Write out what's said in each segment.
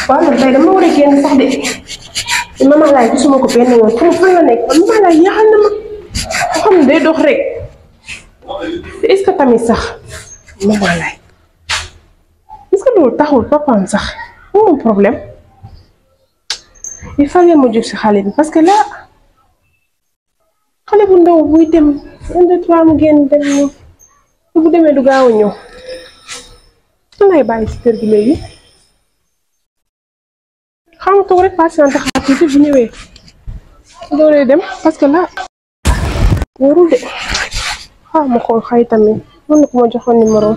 waaw man tey dama war a génn sax de te maman laay gisuma ko benn yoon xam fan la nekk man maman laay yaxal na ma ko xam ne day dox rek te est-ce que tamit sax maman laay est-ce que loolu taxul papaam sax moom problème il fallait ma jóg si xale bi parce que là xale bu ndaw buy dem un deux trois mu génn dem ñëw te bu demee du gaaw a ñëw lan lay bàyyi si kër gi léegi xam nga toog rek patiente xaar tuuti bu ñëwee dooree dem parce que là wóorul de xaar ma xool xay tamit mën na ko ma joxoon numéro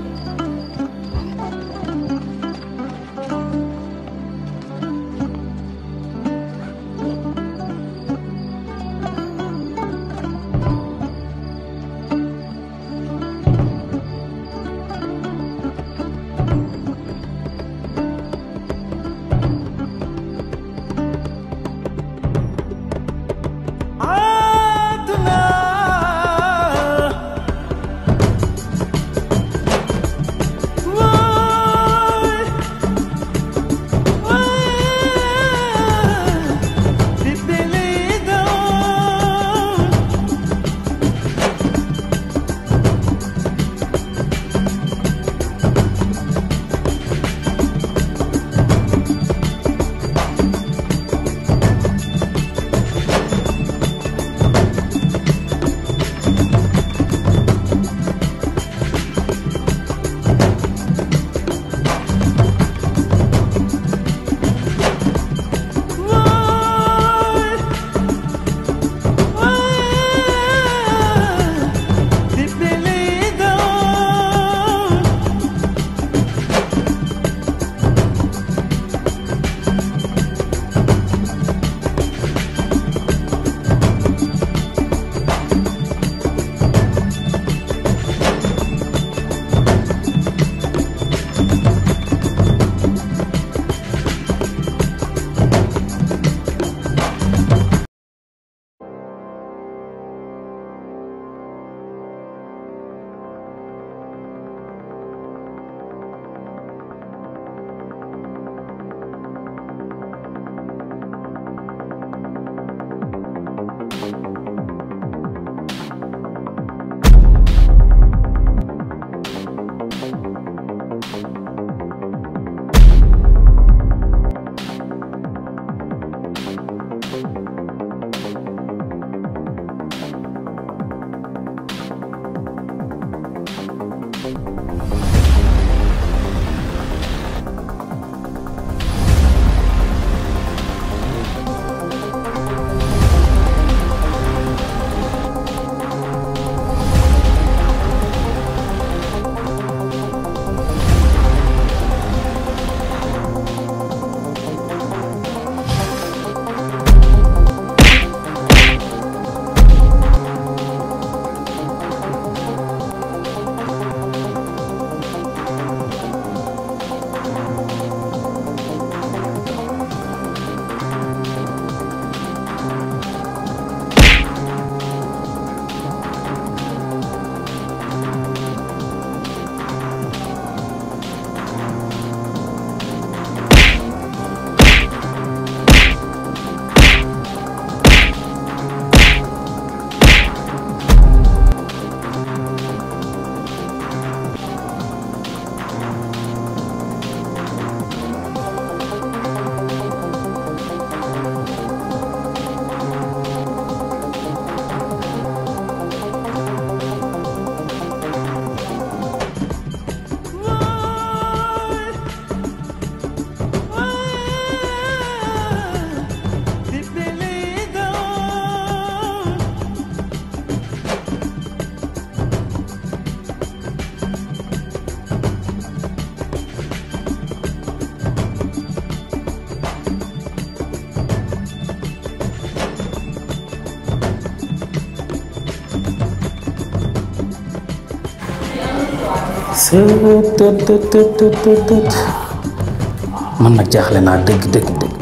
man nag jaaxle naa dëgg dëgg dëgg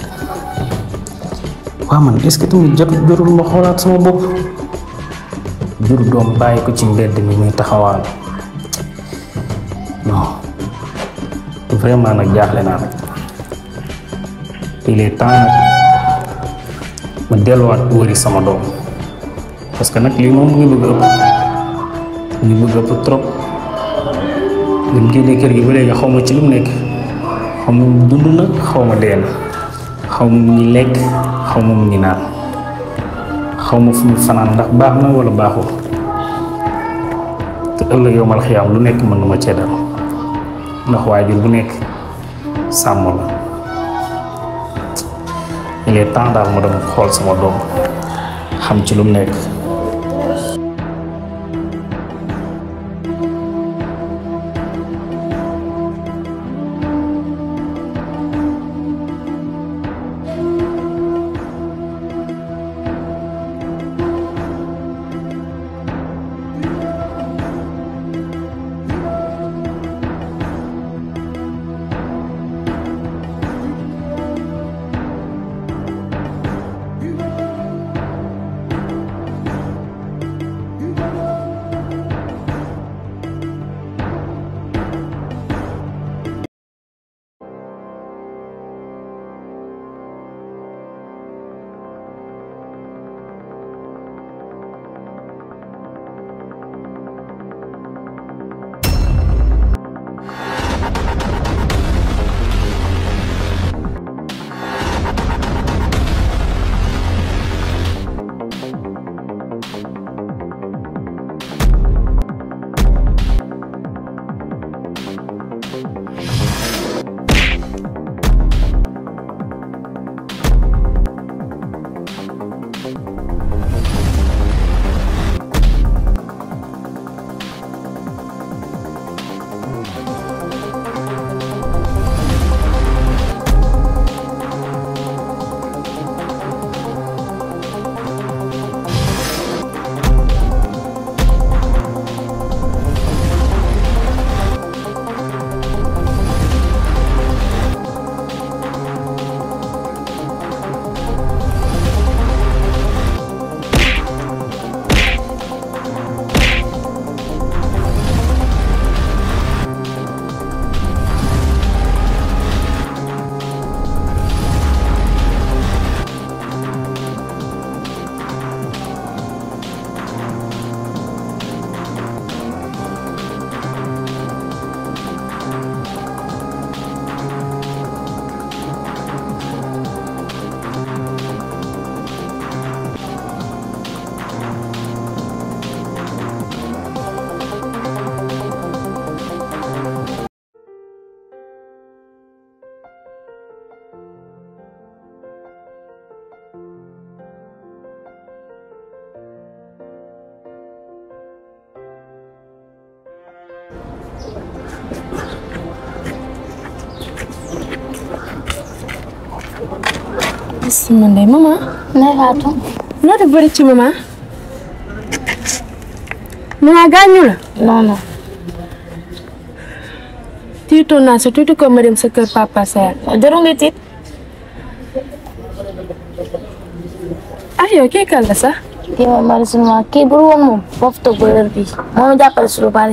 waa man est-ce que tamit jot jorul ma xoolaat sama bopp jur doom bàyyi ko ci mbedd mi muy taxawaan non vraiment nag jaaxle naa nag il est temps nag ma delluwaat wëri sama doom parce que nag lii moom mu ngi bëgg a ëpp mu ngi bëgg a ëpp trop bi mu génnee kër gi ba léegi xaw ma ci lu mu nekk xaw ma dund na xaw ma dee na xaw ma mu ngi lekk xaw ma mu ngi naan xaw ma fu mu fanaan ndax baax na wala baaxul te ëllëg yow mal xiyaam lu nekk mën na ma cee dal ndax waajur bu nekk sàmm la il est temps daal ma dem xool sama doom xam ci lu mu nekk man de maman. Ndeye Fatou. noo def bëri ci maman. maman gaañu la. non non. tiitoon naa sa tuuti ko ma dem sa kër papa Seer. jarul nga tiit. ah yow kii kan la sax. kii mooy Marie Souleymane kii bu woon moom foofu toog ba heure bii moo ma jàppale si lu bari.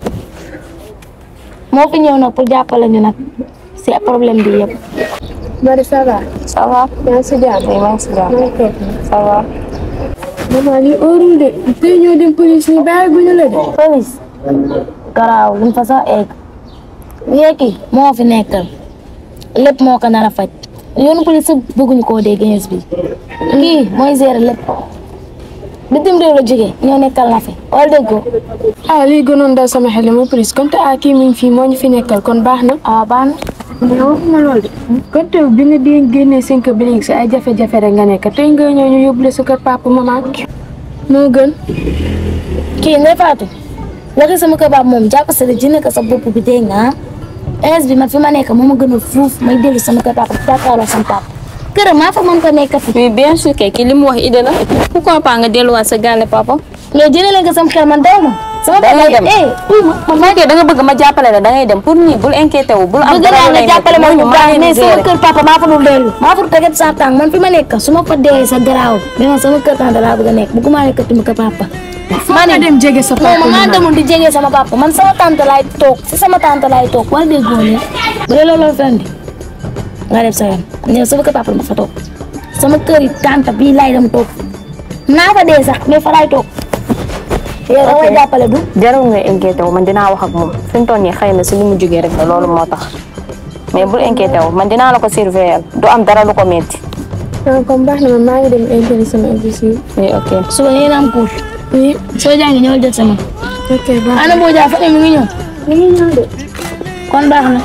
moo fi ñëw nag pour jàppale ñu nag si problème bi yëpp. Marie ça va. ça va. yaa ngi si jàmm. oui maa ngi si jàmm. maa ngi toog. ça va. maman lii óorul de tey ñoo dem police ñu bàyyi bu ñu la de. police. garaaw luñ fa sax egg. léegi moo fi nekkal lépp moo ko nar a faj. yoonu police sax bëgguñu koo dégg ins bi. kii mooy gérer lépp. bitim réew la jógee ñoo nekkal na fi wala déggoo. ah lii gënoon dal sama xel ma police comme te ah kii mi ngi fii moo ñu fi nekkal kon baax na. ah baax na. mais waxuma lool de. kon teew bi nga di génnee cinq bi léegi si ay jafe-jafe rek nga nekk tey nga ñëw ñu yóbbu la sa kër papa maman. moo gën. kii Ndeye Fatou waxi sama kër baab moom jàpp sa ji nekk sa bopp bi dégg nga ah ins bi man fi ma nekk moo ma gën a fuuf may dellu sama kër papa jàkkaarloo sama papa këram maa fa mën ko nekk fi mais bien sûr kay ki li mu wax idée la pourquoi pas nga delluwaat sa gàlle papa. mais jëlee leen ko sama xel man daw ma sama da ngay dem eh uy ma bu fekkee da nga bëgg ma jàppale la da ngay dem pour nii bul inquiété wu bul am bëgg dara naa lu nga lay jàppale ma métti. bu Ñooñu baax maa leen mais di sama gérer. kër papa maa fa dul dellu maa fa teget sa tànk man fi ma nekk su ma fa dee sa garaaw mais man sama kër tante laa bëgg a nekk bëgguma nekk tuma kër papa maa nga dem jege sa papa non maa maman. demul di jege sama papa man sama tante laay toog si sama tante laay toog wala déggoo leen bu dee loolu la fen di nga def sa yoon ñëw sama kër papa ma fa toog sama kër yi tante bii laay dem toog naa fa dee sax mais fa laay toog yow da ngay jàppale du jarul nga inquiété wu man dinaa wax ak moom fi mu toll nii xëy na si li mu jógee rek la loolu moo tax mais bul inquiété wu man dinaa la ko surveiller du am dara lu ko metti ah comme baax na man maa ngi dem intérêt sama office yi. oui ok suba ngeen am cours oui soo jàngi ñëwal jot sama ok baax ana boo jaa fa ne mi ngi ñëw mi ngi ñëw de. kon baax na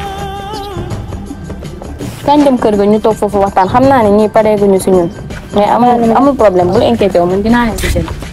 kañ dem kër ga ñu toog foofu waxtaan xam naa ne ñii pareeguñu si ñun mais amul amul problème bul inquiété wu man dinaa leen si jël